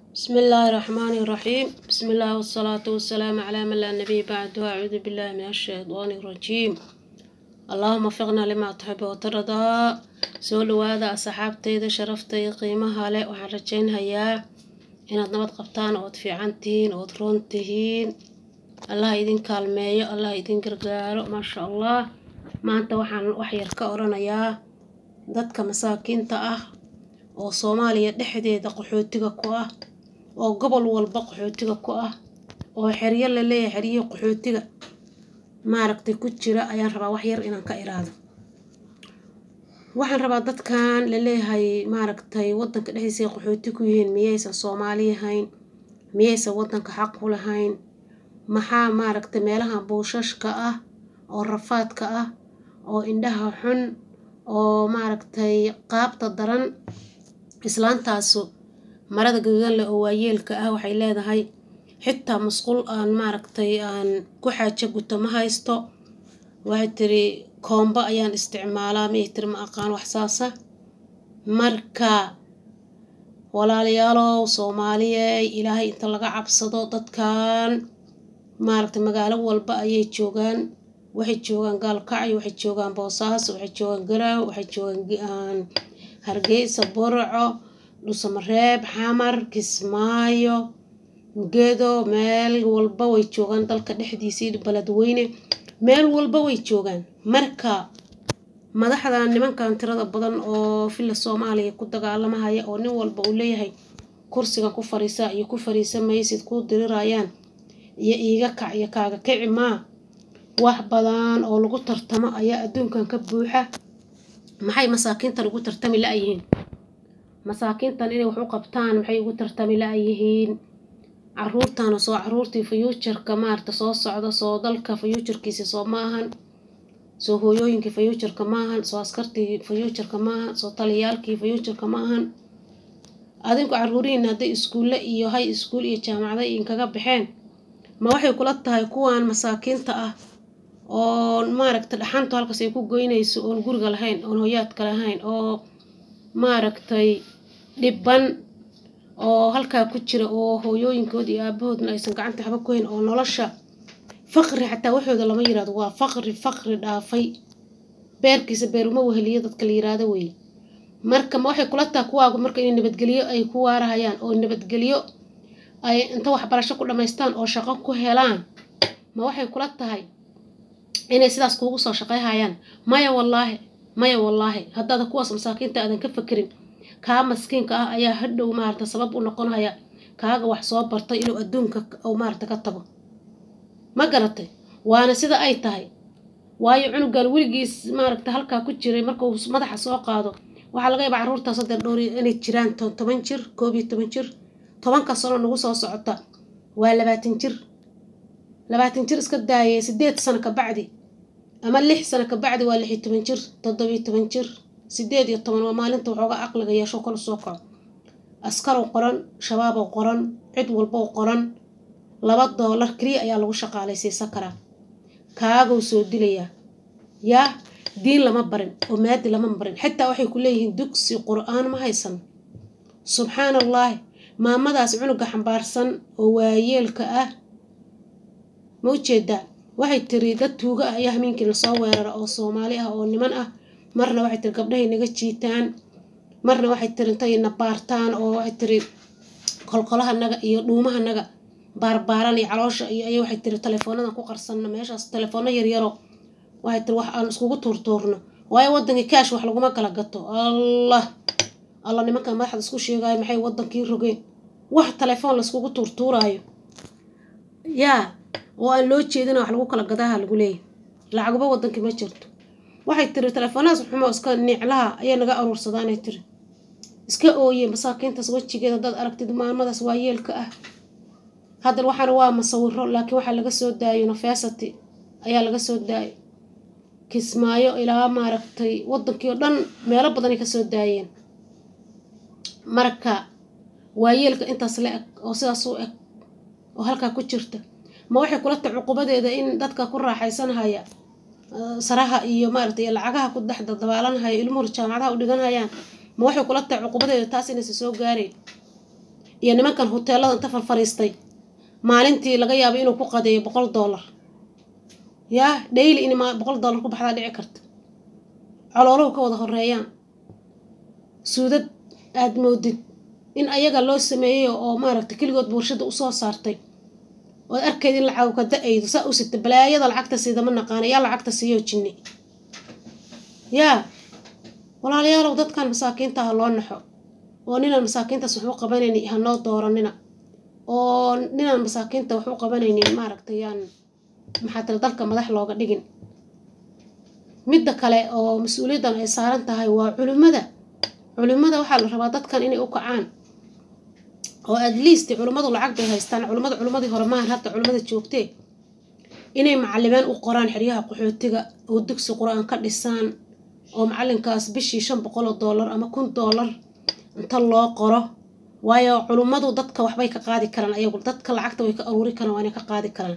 بسم الله الرحمن الرحيم بسم الله والصلاة والسلام على من لا نبي بعده أعوذ بالله من الشيطان الرجيم اللهم وفقنا لما تحب وترضى soo dhawaada asxaabtayda sharaftayda qiimaha leh waxaan rajaynhayaa inaad nabad qabtaan ood fiican tihiin ood roon tihiin allah idin kaalmeeyo allah idin gargaaro maasha allah maanta waxaan wax yar ka oranayaa dadka masaakiinta ah oo soomaaliya dhexdeeda qaxootiga ku ah oo gobol walba qaxootiga ku ah oo xeryo la leeyahay xeryihii qaxootiga maaragtay ku jira ayaan rabaa wax yar inaan ka iraado waxaan rabaa dadkan laleeyahay maaragtay wadanka dhexdiisa ay qaxooti ku yihiin miyaysan soomaali ahayn miyaysan wadanka xaq u lahayn maxaa maaragtay meelaha buushashka ah oo rafaadka ah oo indhaha xun oo maaragtay qaabta daran islaantaasu marada gaduudan leh oo waayeelka ah waxay leedahay xitaa masquul aan maaragtay aan ku xaajo guto ma haysto waxay tiri koombo ayaan isticmaalaa miyay tiri ma aqaan wax saasa marka walaalayaalow soomaaliyeey ilaahay inta laga cabsado dadkan maaragtay magaalo walba ayay joogaan waxay joogaan gaalkacyo waxay joogaan boosaaso waxay joogaan garaaw waxay joogaan hargeysa burco dhusamareeb xamar kismaayo gedo meel walba way joogaan dalka dhexdiisii beledweyne meel walba way joogaan marka madaxda nimankan tirada badan oo filla soomaaliya ku dagaalamahaya oo nin walba uu leeyahay kursigan ku fariisaa iyo ku fariisa maysid kuu dirirayaan iyo iiga kac iyo kaaga kici maa wax badan oo lagu tartamo ayaa adduunkan ka buuxa maxay masaakiintan ugu tartami la-yihiin masaakiintan inay wax u qabtaan maxay ugu tartami la-yihiin caruurtan soo caruurtii fayuujarka maarta soo socda soo dalka fayuujarkiisi soo maahan soo hooyooyinkii fayuujarka maahan soo askartii fayuujarka maahan soo taliyaalkii fayuujarka maahan adinku caruurihiina hadday iskuulle iyo hay iskuul iyo jaamacada inkaga baxeen ma waxay kula tahay kuwan masaakiinta ah oo maaragta dhaxantu halkaas ay ku goynayso oon guriga lahayn oon hoyaadka lahayn oo maaragtay dhibban oo halkaa ku jira oo hooyooyinkood iyo aabahoodna aysan gacanta waxba ku hayn oo nolosha faqri xataa waxooda lama yirahdo waa faqri faqri dhaafay beerkiisa beer uma weheliyo dadka la yiraahdo weeye marka ma waxay kula tahay kuwaagu marka inay nabadgelyo ay ku waarahayaan oo nabadgelyo ay inta waxbarasho ku dhammaystaan oo shaqo ku helaan ma waxay kula tahay inay sidaas kuugu soo shaqayhayaan maya wallaahi maya wallaahi haddaada kuwaas masaakiinta aadan ka fakerin kaa maskiinka ah ayaa hadhow maarata sabab u noqonaya kaaga wax soo bartay inuu adduunka maarata ka tago ma garatay waana sida ay tahay waayo cunugan weligiis maaragta halkaa ku jiray markuu madaxa soo qaado waxaa laga yaabaa carruurtaas hadeer dhowr inay jiraan toban jir koob iyo toban jir tobanka sano nagu soo socota waa labaatan jir labaatan jir iska daayay sideed sano ka bacdi ama lix sano ka bacdi waa lix iyo toban jir toddobiyo toban jir sideed iyo toban waa maalinta waxooga aqliga yeesho kala soo kaco askarow qoran shabaabow qoran cid walbow qoran laba doolar keliya ayaa lagu shaqaalaysiisan karaa kaagow soo dilayaa yaa diin lama barin oo maadi lama barin xitaa waxay ku leeyihiin dugsi qur-aan ma haysan subxaan allaahi maamadaas cunuga xambaarsan oo waayeelka ah ma ujeedaa waxay tiri dad tuuga ah ayaa hamiinkii lasoo weerara oo soomaali ah oo niman ah marna waxay tiri gabdhahay naga jiitaan marna waxay tiri intay na baartaan oo waxay tiri kolkolahanaga iyo dhuumahanaga baarbaaran iyo caloosha iyo ay waxay tiri teleefoonadan ku qarsanno meeshaas teleefoono yaryaro waxay tiri wax aan iskugu tuurtuurno waayo wadankii kaash wax laguma kala gato allah allah nimankan madaxda isku sheegaayo maxay wadankii rogeen wax telefoon laiskugu tuurtuuraayo yaa oo aan loo jeedina wax lagu kala gadaha lagu leeyahy lacaguba wadankii ma jirto waxay tiri teleefoonahaas xumo iska niclaha ayaa naga aruursadaanay tiri iska ooye masaakiintaas wejigeeda haddaad aragtid maalmadaas waayeelka ah haddana waxaana waa masawiro laakiin waxaa laga soo daayo nafesity ayaa laga soo daayo kismaayo ilaa maaragtay wadankii oo dhan meelo badanay kasoo daayeen marka waayeelka intaas la eg oo sidaas u eg oo halkaa ku jirta ma waxay kula tahay cuqubadeeda in dadka ku raaxaysanhaya saraha iyo maaragtay lacagaha ku dhex dabaalanhaya ilmuhu jaamacadaha u dhiganhayaan ma waxay kula tahay cuqubadeeda taas inaysa soo gaareen iyo nimankan hoteelada inta farfariistay maalintii laga yaabo inuu ku qadeeyo boqol dollar yaa dhayli in boqol dollar ku baxdaa dhici karta colooluhu ka wada horeeyaan suudad aada moodid in ayaga loo sameeyey oo maaragtay keligood warshada usoo saartay ood arkayd in lacag ka da-aydo saa u sita balaayada lacagta siida ma naqaana yaa lacagta siiyo jinni yaa walaalayaalow dadkan masaakiinta ha loo naxo oo ninaan masaakiintaas wax u qabanaynin hanoo dooranina oo ninaan masaakiinta wax u qabanaynin maaragtay yaan maxaa tira dalka madax looga dhigin midda kale oo mas-uuliyaddan ay saaran tahay waa culimmada culimmada waxaa la rabaa dadkan inay u kacaan oo at least culimmadu lacag bay haystaan culimmada culimmadii hore maahan hadda culimmada joogtee inay macalimaan u qoraan xeryaha qaxootiga oo dugsi qur-aan ka dhisaan oo macalinkaas bishii shan boqol oo dollar ama kun dollar inta loo qoro waayo culimmadu dadka waxbay ka qaadi karaan ayagu dadka lacagta way ka aruuri karaan waa inay ka qaadi karaan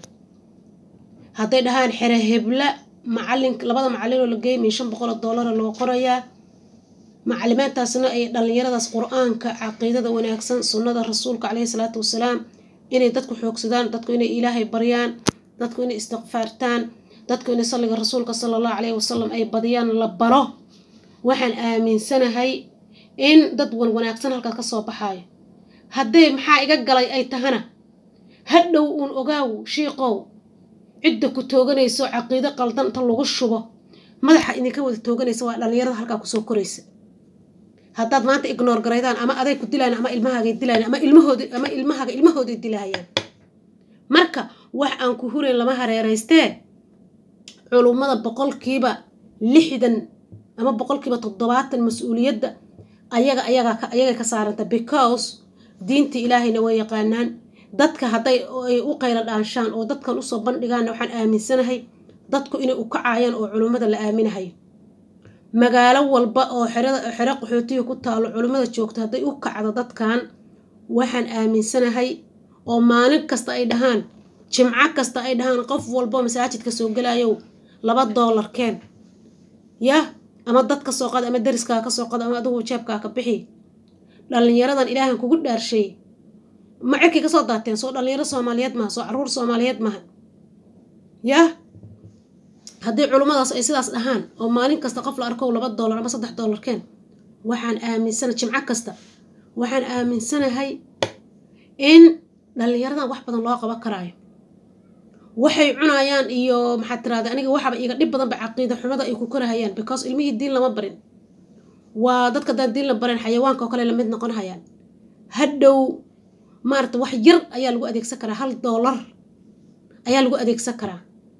hadday dhahaan xere hebla macalin labada macalin oo la geeymin shan boqol oo dollara loo qorayaa macalimaantaasna ay dhallinyaradaas qur-aanka caqiidada wanaagsan sunnada rasuulka caleyhi salaatu wasalaam inay dadku xoogsadaan dadku inay ilaahay baryaan dadku inay istikfaartaan dadku inay salliga rasuulka sala allahu caleyhi wasalam ay badiyaan la baro waxaan aaminsanahay in dad wan wanaagsan halkaa kasoo baxaayo haddee maxaa iga galay ay tahana hadhow uun ogaaw shiiqow cidda ku tooganayso caqiido qaldan inta lagu shubo madaxa idinka wada tooganaysa waa dhallinyarada halkaa kusoo koraysa haddaad maanta ignoor garaydaan ama aday ku dilayan ama ilmahaagay dilayan ama ilmahoodi ama ilmahaaga ilmahooday dilahayaan marka wax aan ku hurayn lama hareeraystee culummada boqolkiiba lixdan ama boqolkiiba toddobaatan mas-uuliyadda ayaga ayagaa ayagay ka saaranta because diinta ilaahayna way yaqaanaan dadka hadday ay u qayla dhaanshaan oo dadkan usoo bandhigaanna waxaan aaminsanahay dadku inay u kacayaan oo culummada la aaminahayo magaalo walba oo xerada xero qaxootiga ku taalo culummada joogto hadday u kacdo dadkan waxaan aaminsanahay oo maalin kasta ay dhahaan jimco kasta ay dhahaan qof walbo masaajidka soo gelayow laba doolar keen yah ama dad ka soo qada ama dariskaa ka soo qada ama adigu jeebkaa ka bixi dhallinyaradan ilaahan kugu dhaarshay ma cirkay kasoo daateen soo dhallinyaro soomaaliyeed maha soo caruur soomaaliyeed maha yah haddii culummadaas ay sidaas dhahaan oo maalin kasta qof la arkow laba doolar ama saddex doolar keen waxaan aaminsana jimco kasta waxaan aaminsanahay in dhallinyaradan wax badan loo qaban karaayo waxay cunayaan iyo maxaad tiraada aniga waxaba iga dhib badanba caqiida xumada ay ku korahayaan because ilmihii diin lama barin waa dadka daan diin la barin xayawaanka oo kale lamid noqon hayaan hadhow maarata wax yar ayaa lagu adeegsan karaa hal doolar ayaa lagu adeegsan karaa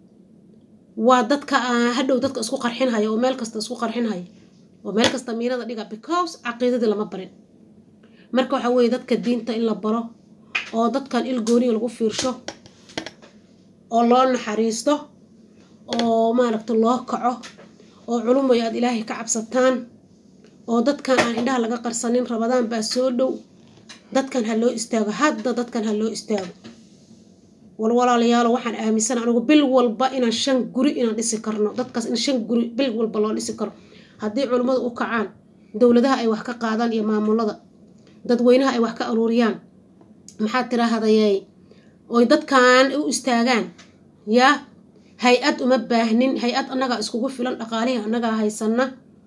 waa dadka hadhow dadka isku qarxinhaya oo meel kasta isku qarxinhaya oo meel kasta miirada dhiga because caqiidadii lama barin marka waxaa weeye dadka diinta in la baro oo dadkan il gooniga lagu fiirsho oo loo naxariisto oo maaragta loo kaco oo culumoy aada ilaahay ka cabsataan oo dadkan aan indhaha laga qarsanin rabadaan baa soo dhow dadkan ha loo istaago hadda dadkan ha loo istaago walwalaalayaalo waxaan aaminsan anigu bil walba inaan shan guri inaan dhisi karno dadkaas in shan guri bil walba loo dhisi karo haddii culimmadu u kacaan dowladaha ay wax ka qaadaan iyo maamulada dadweynaha ay wax ka aruuriyaan maxaad tiraahdaye oy dadkan u istaagaan yaa hay-ad uma baahnin hay-ad annagaa iskugu filan dhaqaalihii annagaa haysana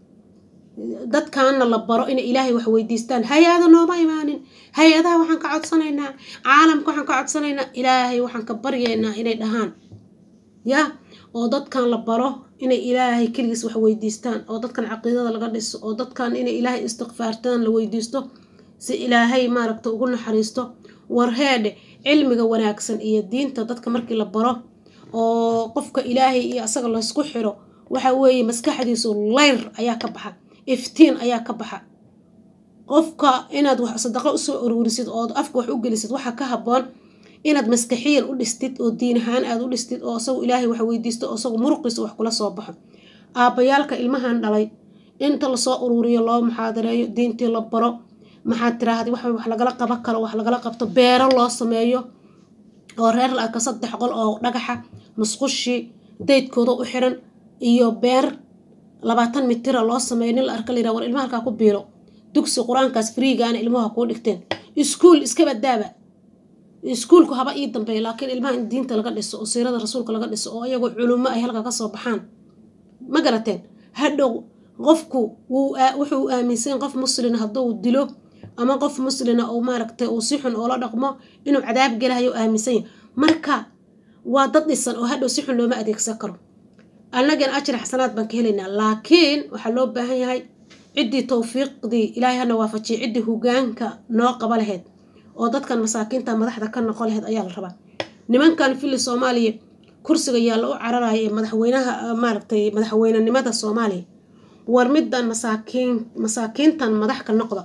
dadkaana la baro inay ilaahay wax weydiistaan hay-ada nooma imaanin hay-adaha waxaan ka codsanaynaa caalamka waxaan ka codsanaynaa ilaahay waxaan ka baryaynaa inay dhahaan yah oo dadkan la baro inay ilaahay keligiis wax weydiistaan oo dadkan caqiidada laga dhiso oo dadkan inay ilaahay istikfaartaan la weydiisto si ilaahay maaragta ugu naxariisto warheedhe cilmiga wanaagsan iyo diinta dadka markii la baro oo qofka ilaahay iyo asaga laysku xiro waxa weeye maskaxdiisu leyr ayaa ka baxa iftiin ayaa ka baxa qofka inaad wax sadaqo usoo aruurisid oo afka wax u gelisid waxaa ka habboon inaad maskaxiyan u dhistid oo diin ahaan aad u dhistid oo isagu ilaahay wax weydiisto oo isagu muruqiisa wax kula soo baxo aabbayaalka ilmahan dhalay inta lasoo uruuriyo loo muxaadareeyo diintii la baro maxaad tiraahda wax wax lagala qaban karo wax lagala qabto beero loo sameeyo oo reer la arka saddex qol oo dhagaxa musqushi daydkooda u xiran iyo beer labaatan mitira loo sameeyo nin la arka layidhaha war ilmaha halkaa ku biiro dugsi qur-aankaas friigaana ilmuha kuu dhigteen iskuul iska badaaba iskuulku haba ii dambeeya laakiin ilmaha in diinta laga dhiso oo siirada rasuulka laga dhiso oo ayagoo culummo ay halka ka soo baxaan ma garateen hadhow qofku wuxuu aaminsan qof muslina hadduu dilo ama qof muslina oo maaragtay uu si xun oola dhaqmo inuu cadaab gelahayo aaminsan yahay marka waa dad dhisan oo hadhow si xun looma adeegsan karo annagan ajri xasanaad baan ka helaynaa laakiin waxaa loo baahan yahay ciddii towfiiqdii ilaahay hana waafajiyay ciddii hogaanka noo qaba lahayd oo dadkan masaakiinta madaxda ka noqon lahayd ayaa la rabaa nimankan fili soomaaliya kursiga yaalla u cararaya ee madaxweynaha maaragtay madaxweynenimada soomaaliya war middan masaakiin masaakiintan madax ka noqda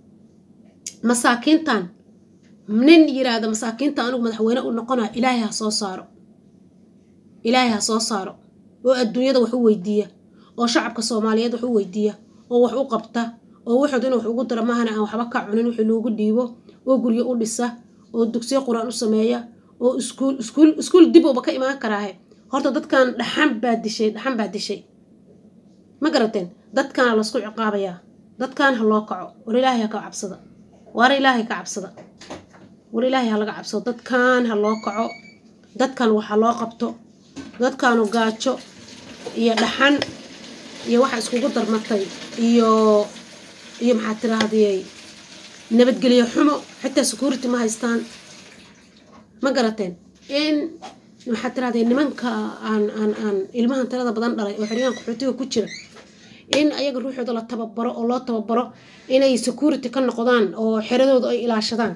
masaakiintan nin yiraahda masaakiinta anigu madaxweyne u noqonaya ilaahay ha soo saaro ilaahay ha soo saaro oo adduunyada wax u weydiiya oo shacabka soomaaliyeed wax u weydiiya oo wax u qabta oo wuxuud inuu wax ugu dara maahana aan waxba ka cunin wixii loogu dhiibo oo guryo u dhisa oo dugsiyo qur-aan u sameeya oo iskuul iskuul iskuul dib uuba ka imaan karaahe horta dadkan dhaxan baa dishay dhaxan baa dishay ma garateen dadkaana laysku ciqaabayaa dadkan ha loo kaco war ilaahay ha ka cabsada war ilaahay ka cabsada war ilaahay ha laga cabsado dadkan ha loo kaco dadkan waxa loo qabto dadkaanu gaajo iyo dhaxan iyo waxa iskugu darmatay iyo iyo maxaa tirahdiyey nabadgelyo xumo xitaa security ma haystaan ma garateen in maxaa tirahdee nimanka aan aan aan ilmahan tirada badan dhalay oo xeryahan qaxootiga ku jira in ayaga ruuxooda la tababaro oo loo tababaro inay security ka noqdaan oo xeradooda ay ilaashadaan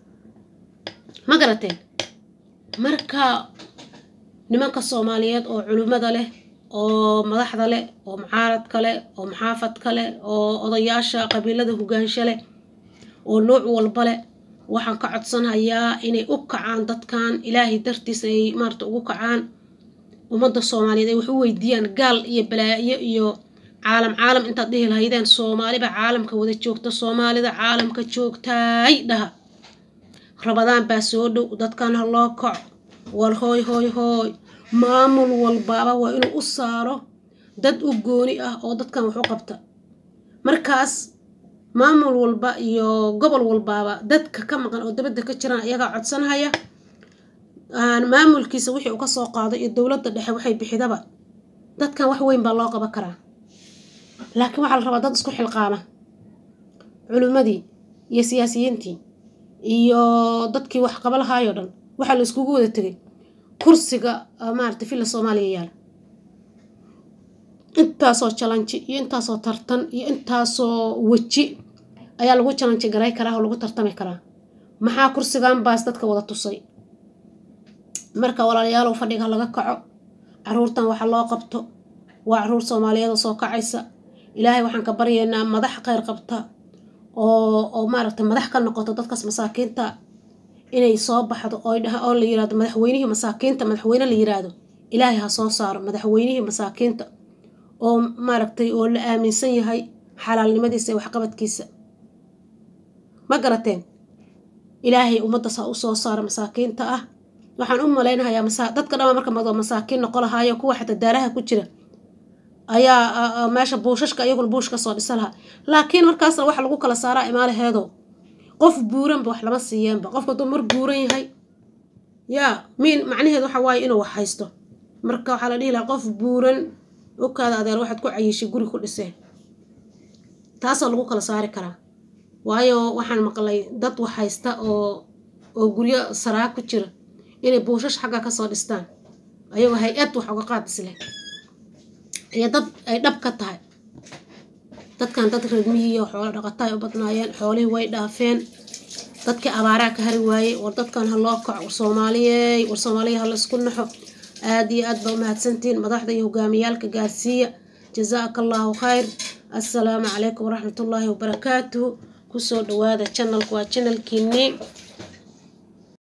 ma garateen marka nimanka soomaaliyeed oo culimmada leh oo madaxda leh oo mucaaradka leh oo maxaafadka leh oo odayaasha qabiilada hogaansho leh oo nooc walba leh waxaan ka codsanayaa inay u kacaan dadkan ilaahay dartiis ay maarata ugu kacaan ummadda soomaaliyeed ay wax u weydiiyaan gaal iyo balaayo iyo caalam caalam intaad dhihi lahaydeen soomaaliba caalamka wada joogta soomaalida caalamka joogtaay dhaha rabadaan baa soo dhow dadkan ha loo kaco war hooy hooy hooy maamul walbaaba waa inuu u saaro dad u gooni ah oo dadkan wax u qabta markaas maamul walba iyo gobol walbaaba dadka ka maqan oo dabadda ka jiraan iyagaa codsanhaya maamulkiisa wixii uu ka soo qaado iyo dowladda dhexe waxay bixidaba dadkan wax weyn baa loo qaban karaa laakiin waxaa la rabaa dad isku xilqaama culimmadii iyo siyaasiyiintii iyo dadkii wax qaba lahaayoo dhan waxaa la iskugu wada tegay kursiga maarata villa soomaaliya yaala intaasoo jalanji iyo intaasoo tartan iyo intaasoo weji ayaa lagu jalanji garay karaa oo lagu tartami karaa maxaa kursigan baas dadka wada tusay marka walaalayaalow fadhiga laga kaco caruurtan waxa loo qabto waa caruur soomaaliyeed oo soo kacaysa ilaahay waxaan ka baryaynaa madax kheyr qabta oo oo maaragtay madax ka noqoto dadkaas masaakiinta inay soo baxdo oo dhaha oo la yirahdo madaxweynihii masaakiinta madaxweyne la yiraahdo ilaahay ha soo saaro madaxweynihii masaakiinta oo maaragtay oo la aaminsan yahay xalaalnimadiisa iyo waxqabadkiisa ma garateen ilaahay ummaddaas ha u soo saaro masaakiinta ah waxaan u malaynahayaa masa dadka dhama marka mado masaakiin noqo lahaayo kuwa xataa daaraha ku jira ayaa meesha buushashka iyaguna buush kasoo dhisa lahaa laakiin markaasna waxa lagu kala saaraa imaalaheedo qof buuranba wax lama siiyeenba qofka hadduu mar buuran yahay yaa miin macnaheedu waxa waaye inuu wax haysto marka waxaa la dhihi lahaa qof buuran okaada adeer waxaad ku cayishay guri ku dhiseen taasoo lagu kala saari karaa waayo waxaan maqlay dad wax haysta oo oo guryo saraa ku jira inay buushash xagga kasoo dhistaan ayagoo hay-ad wax uga qaad isle iyo dad ay dhab ka tahay dadkan dad reermihiiyo xoolo dhaqata ay u badnaayeen xoolihii way dhaafeen dadkii abaaraa ka hari waayey war dadkan ha loo kaco war soomaaliyey war soomaaliya ha laysku naxo aada iyo aad baa u mahadsantihiin madaxda iyo hogaamiyaalka gaarsiiya jazaaka allahu khayr assalaamu calaykum waraxmatullaahi wabarakaatuhu kusoo dhawaada janalku waa janalkiinii